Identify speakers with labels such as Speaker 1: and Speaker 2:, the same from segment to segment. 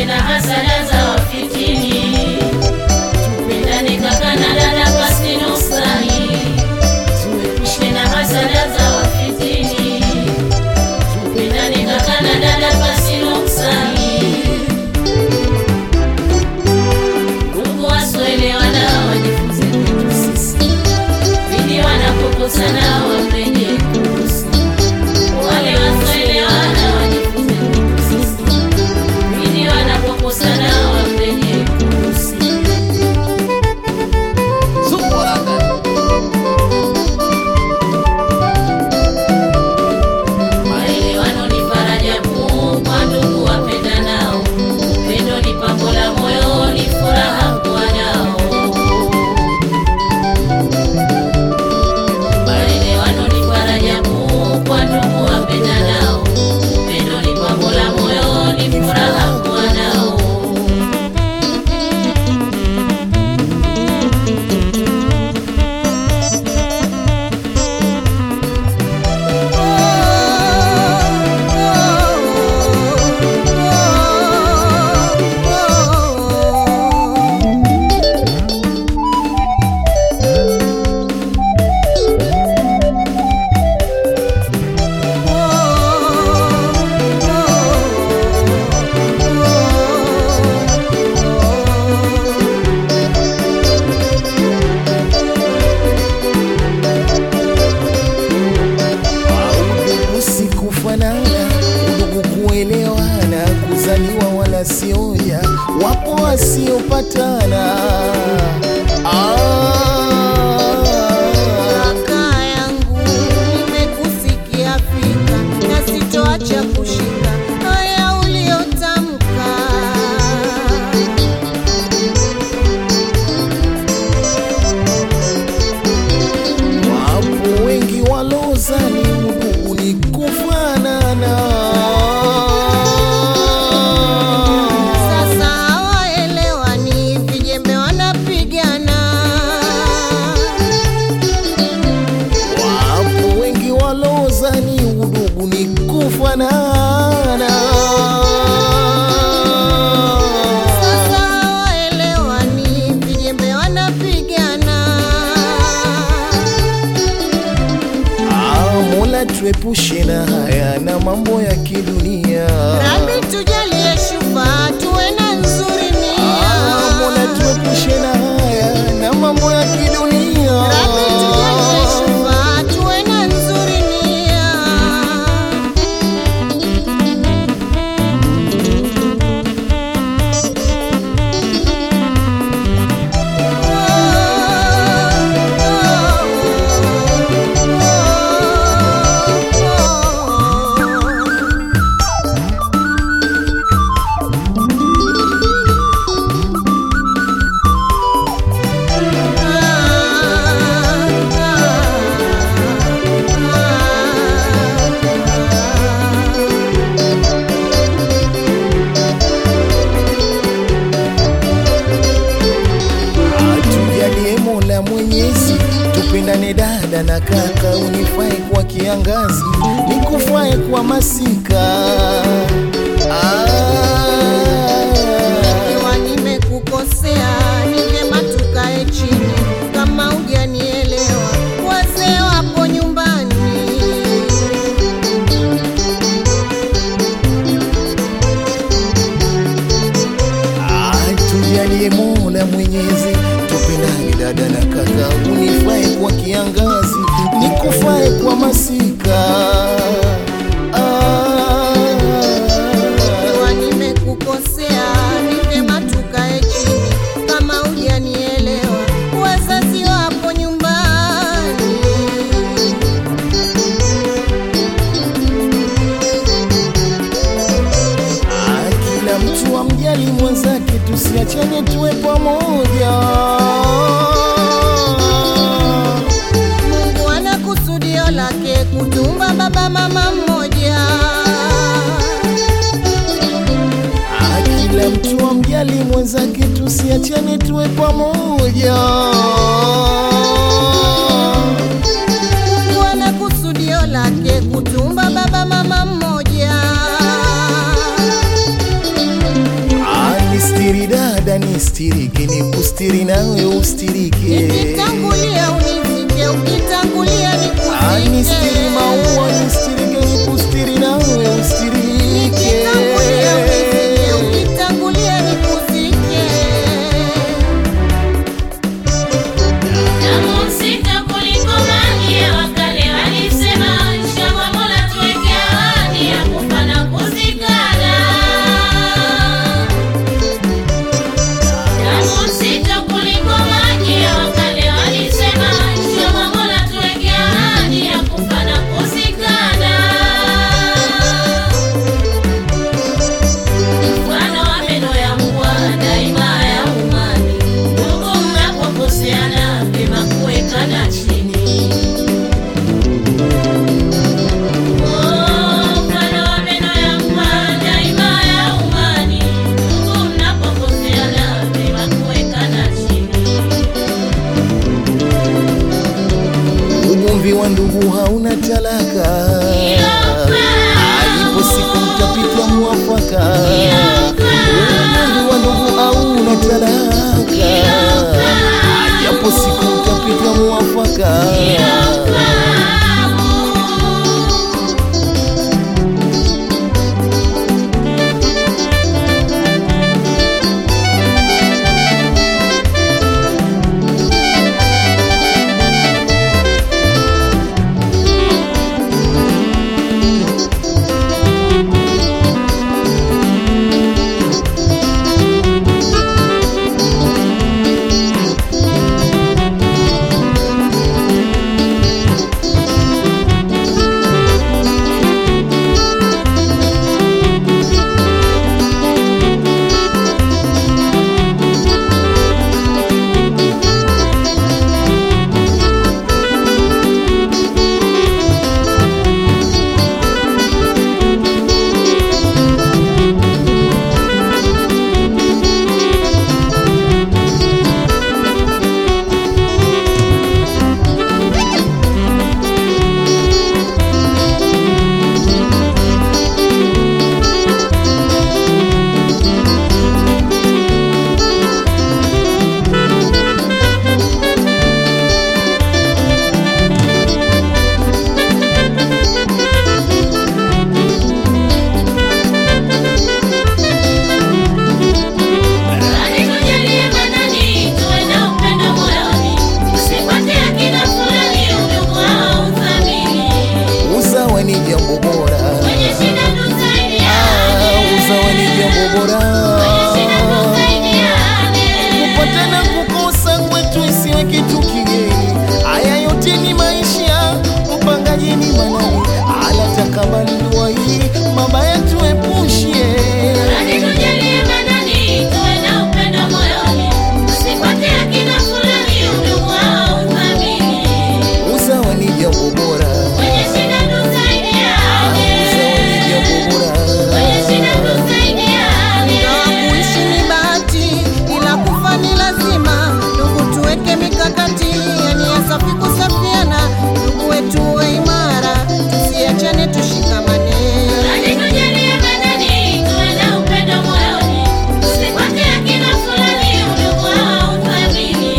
Speaker 1: na hasada za wafitini. Tupendane kaka na dada pasi nuksani, tuepushe na hasada za wafitini. Tupendane kaka na dada pasi nuksani. Ndugu wasioelewana wajifunze kwetu sisi, pindi wanapokosana wamrejee kuhusu. Wale wasioelewana wajifunze kwetu sisi, pindi wanapokosana wamrejee kuhusu. Maelewano ni faraja kuu kwa ndugu wapendanao. Upendo ni pambo la moyo, ni furaha kuwa nao. Maelewano ni faraja kuu kwa ndugu wapendanao. Upendo ni pambo la moyo, ni furaha kuwa nao.
Speaker 2: Usikufanana, udugu kuelewana, kuzaliwa wala sioja, wapo wasiopatana. Ah.
Speaker 3: Kaka yangu nimekusikia fika na sitoacha kushika haya uliyotamka.
Speaker 2: Wapo wengi walozani udugu ni kufanana.
Speaker 3: Sasa hawaelewani, vijembe wanapigana.
Speaker 2: Wapo wengi walozani udugu ni kufanana.
Speaker 3: Sasa hawaelewani, vijembe wanapigana.
Speaker 2: Ah, Mola tuepushe na haya na mambo ya kidunia.
Speaker 3: Rabi tujalie shufa, tuwe na nzuri
Speaker 2: Ah, Mola
Speaker 3: nia.
Speaker 2: tuepushe na haya na mambo ya kidunia.
Speaker 3: Rabi tujalie shufa, tuwe na nzuri nia.
Speaker 2: Atujalie Mola Mwenyezi, tupendane dada na kaka, unifae kwa kiangazi, nikufae kwa masika.
Speaker 3: Ikiwa
Speaker 2: Ah,
Speaker 3: nimekukosea ni vyema tukae chini, kama hujanielewa wazee wapo nyumbani.
Speaker 2: atujalie Mola Mwenyezi, tupendane dada na kaka, unifae kwa kiangazi, nikufae kwa masika. Ah,
Speaker 3: Ikiwa nimekukosea ni vyema tukae chini, kama hujanielewa wazazi wapo nyumbani.
Speaker 2: Ah, kila mtu amjali mwenzake, tusiachane tuwe pamoja.
Speaker 3: Mungu ana kusudio lake kutumba baba mama mmoja.
Speaker 2: Ah, kila mtu amjali mwenzake, tusiachane tuwe pamoja.
Speaker 3: Mungu ana kusudio lake kutumba baba mama mmoja.
Speaker 2: Napenda nistirike, nikustiri nawe ustirike.
Speaker 3: Nikitangulia unizike, ukitangulia
Speaker 2: Ah, nistiri
Speaker 3: nikuzike.
Speaker 2: maua, nistirike, nikustiri nawe ustirike.
Speaker 3: Nikitangulia unizike, ukitangulia nikuzike.
Speaker 1: Damu nzito kuliko maji ya wakale walisema, inshallah Mola tuweke ahadi ya kufa na kuzikana. Damu nzito kuliko maji ya wakale walisema, inshallah Mola tuweke ahadi ya kufa na kuzikana. Mfano wa meno ya mbwa daima ya umani, ndugu mnapokoseana vyema kuwekana chini. Oh, mfano wa meno ya mbwa daima ya umani, ndugu mnapokoseana vyema kuwekana chini.
Speaker 2: Ugomvi wa ndugu hauna talaka, ipo siku mtapita mwafaka. Ugomvi wa ndugu hauna talaka, japo siku mtapita mwafaka.
Speaker 1: Bali tujalie manani, tuwe na upendo moyoni, usifuate akina fulani, udugu au uthamini.
Speaker 2: Usawa ni jambo bora,
Speaker 1: Kwenye shida
Speaker 2: Ah,
Speaker 1: tusaidiane,
Speaker 2: usawa ni jambo bora.
Speaker 1: kwenye shida tusaidiane.
Speaker 2: kupatana kukosa kwetu isiwe kitu kigeni. Haya yote ni maisha, mpangaji ni manani, anatakabali dua hii, mabaya tuepushie.
Speaker 1: Bali tujalie manani, tuwe na upendo moyoni, usifuate akina fulani, udugu au uthamini.
Speaker 2: Usawa ni jambo bora,
Speaker 1: Kwenye shida tusaidiane,
Speaker 2: usawa ni jambo bora.
Speaker 1: kwenye shida tusaidiane.
Speaker 3: Ingawa kuishi ni bahati, ila kufa ni lazima. Ndugu, tuweke mikakati ya nia safi kusafiana. Ndugu wetu uwe imara, tusiachane, tushikamane.
Speaker 1: Bali tujalie manani, tuwe na upendo moyoni, usifuate akina fulani, udugu au uthamini.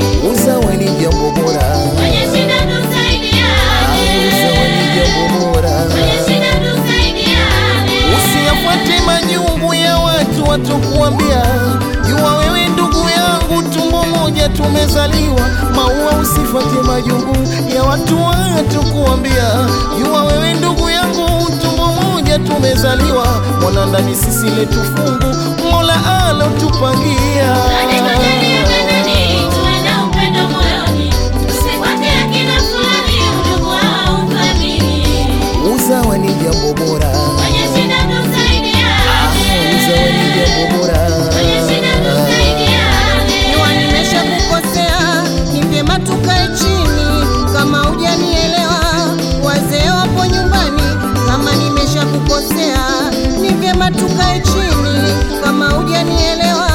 Speaker 2: Usawa ni jambo bora,
Speaker 1: Kwenye shida tusaidiane,
Speaker 2: usawa ni jambo bora.
Speaker 1: kwenye shida tusaidiane.
Speaker 2: Usiyafuate majungu ya watu watokuambia, jua wewe ndugu yangu, tumbo moja tumezaliwa. Maua, usifuate majungu ya watu watokuambia, jua wewe ndugu yangu, tumbo moja tumezaliwa. Mwana ndani sisi letu fungu, Mola alotupangia.
Speaker 1: Bali tujalie manani, tuwe na upendo moyoni, usifuate akina fulani, udugu au uthamini.
Speaker 2: Usawa ni jambo bora,
Speaker 1: Kwenye shida tusaidiane,
Speaker 2: usawa ni jambo bora.
Speaker 1: kwenye shida tusaidiane.
Speaker 3: Jua nimesha kukosea, ni vyema tukae chini. Kama hujanielewa, wazee wapo nyumbani. Kama nimesha kukosea, ni vyema tukae chini. Kama hujanielewa,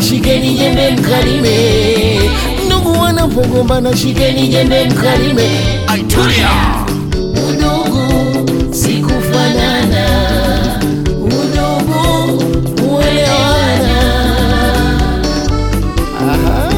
Speaker 2: shikeni jembe mkalime. Ndugu wanapogombana, shikeni jembe mkalime. Aitulia udugu si kufanana, udugu kuelewana. Aha.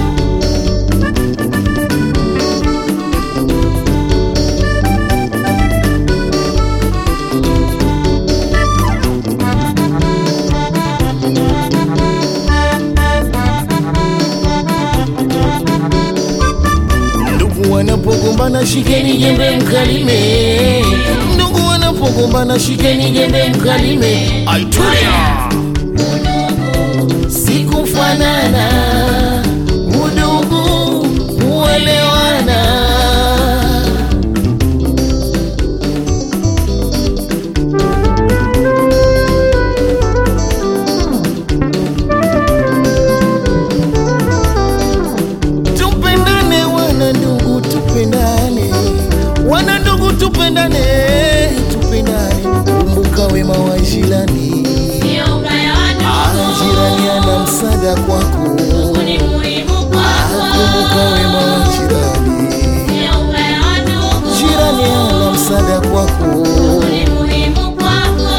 Speaker 2: Ndugu wanapogombana shikeni jembe mkalime. Ndugu wanapogombana shikeni jembe mkalime. Aitulia sikufanana, udugu kuelewana. Tupendane wana ndugu, tupendane wana ndugu, tupendane, tupendane. Kumbuka wema wa jirani,
Speaker 1: Sio ubaya wa
Speaker 2: Ah,
Speaker 1: ndugu,
Speaker 2: jirani ana msaada kwako.
Speaker 1: ndugu ni muhimu
Speaker 2: Kumbuka wema
Speaker 1: kwako.
Speaker 2: wa jirani,
Speaker 1: Sio ubaya wa ndugu,
Speaker 2: jirani ana msaada kwako.
Speaker 1: ndugu ni muhimu kwako.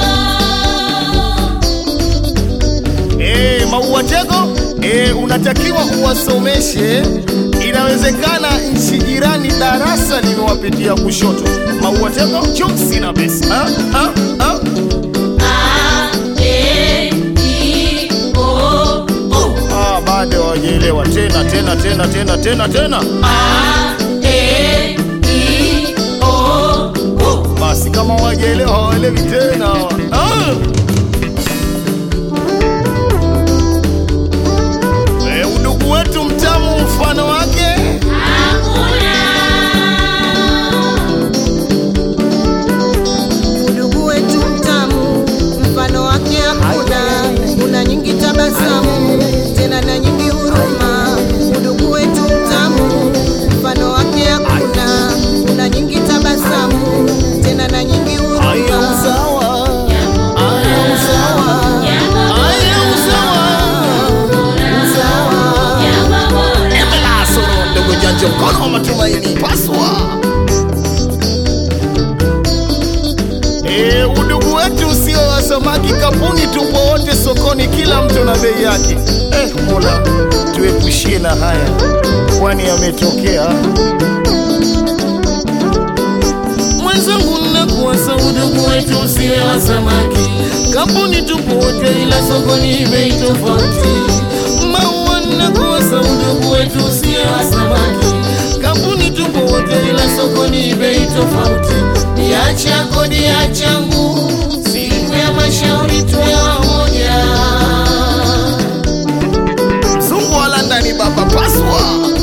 Speaker 2: Eh, Maua Tego, eh, unatakiwa uwasomeshe. Inawezekana nchi jirani darasa limewapitia kushoto. Maua Tego, chumsi na besi. Ah, ah, ah.
Speaker 1: A, E, I, O, U.
Speaker 2: Ah, bado hawajaelewa tena tena tena tena tena tena.
Speaker 1: A, E, I, O, U.
Speaker 2: Basi kama hawajaelewa hawaelewi tena. Ah. Eh, udugu wetu mtamu mfano wake
Speaker 1: Hakuna.
Speaker 3: Udugu wetu mtamu, mfano wake hakuna. Una nyingi tabasamu, tena na nyingi huruma. Udugu wetu mtamu, mfano wake hakuna. Una nyingi tabasamu, tena na nyingi
Speaker 2: aya
Speaker 3: huruma.
Speaker 2: usawa aya usawa
Speaker 1: Jambo
Speaker 2: aya usawa
Speaker 3: Sawa.
Speaker 1: jambo bora.
Speaker 2: Emelasoro ndogo janja mkono wa matumaini paswa. Eh, udugu wetu usio wa samaki kapuni, tupo wote sokoni, kila mtu na bei yake. Eh, Mola tuepushie na haya, kwani yametokea. Mwenzangu, nakuwasa udugu wetu usiwe wa samaki, kampuni tupo wote, ila sokoni bei tofauti. Maua, nakuwasa udugu wetu usiwe wa samaki, kampuni tupo wote, ila sokoni bei tofauti. Niacha kodi ya changu, siku ya mashauri tuwe wamoja. Mzungu wala ndani baba paswa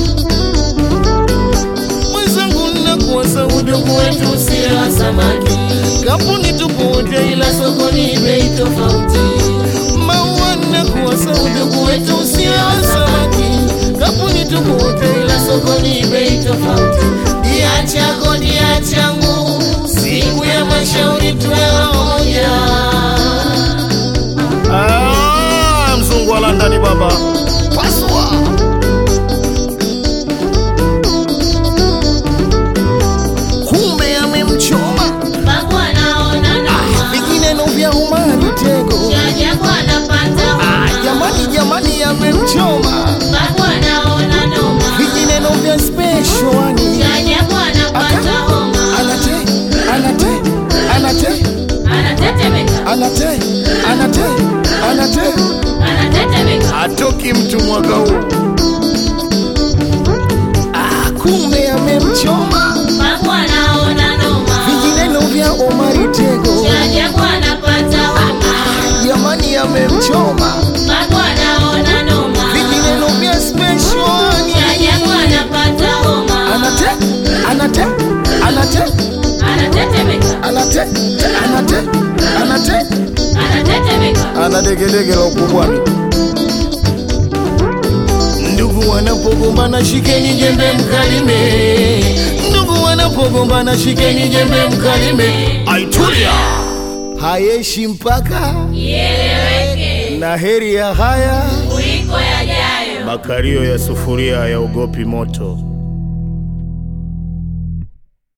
Speaker 2: mwenzangu nakuwasa udugu wetu usiwe wa samaki kampuni tupo wote ila sokoni bei tofauti maua nakuwasa udugu wetu usiwe wa samaki kampuni tupo wote ila sokoni bei tofauti diacha kodi ya changu siku ya mashauri tuwe wamoja ah, mzungu wala ndani baba paswa kumbe amemchoma
Speaker 1: Babu anaona noma.
Speaker 2: vingineno vya umani tego
Speaker 1: Jajabu anapata
Speaker 2: Ah,
Speaker 1: homa.
Speaker 2: jamani jamani amemchoma
Speaker 1: Babu anaona noma.
Speaker 2: vingineno vya speshwani
Speaker 1: Jajabu anapata homa.
Speaker 2: anate anate anate
Speaker 1: Anatetemeka.
Speaker 2: anate anate anate
Speaker 1: Anatetemeka.
Speaker 2: atoki mtu mwaka huu ah, kumbe amemchoma
Speaker 1: Babu anaona noma.
Speaker 2: vingineno vya omari tego
Speaker 1: Jajabu anapata homa.
Speaker 2: jamani amemchoma
Speaker 1: Babu anaona noma.
Speaker 2: vingineno vya speshwani
Speaker 1: Jajabu anapata homa.
Speaker 2: anate anate anate
Speaker 1: Anatetemeka.
Speaker 2: anate anate anate
Speaker 1: Anatetemeka.
Speaker 2: ana degedege la ukubwani. Ndugu wanapogombana shikeni jembe mkalime, ndugu wanapogombana shikeni jembe mkalime. Aitulia hayeshi mpaka
Speaker 1: Ieleweke.
Speaker 2: na heri ya haya
Speaker 1: Kuliko kuliko yajayo.
Speaker 2: Makario ya sufuria hayaogopi moto.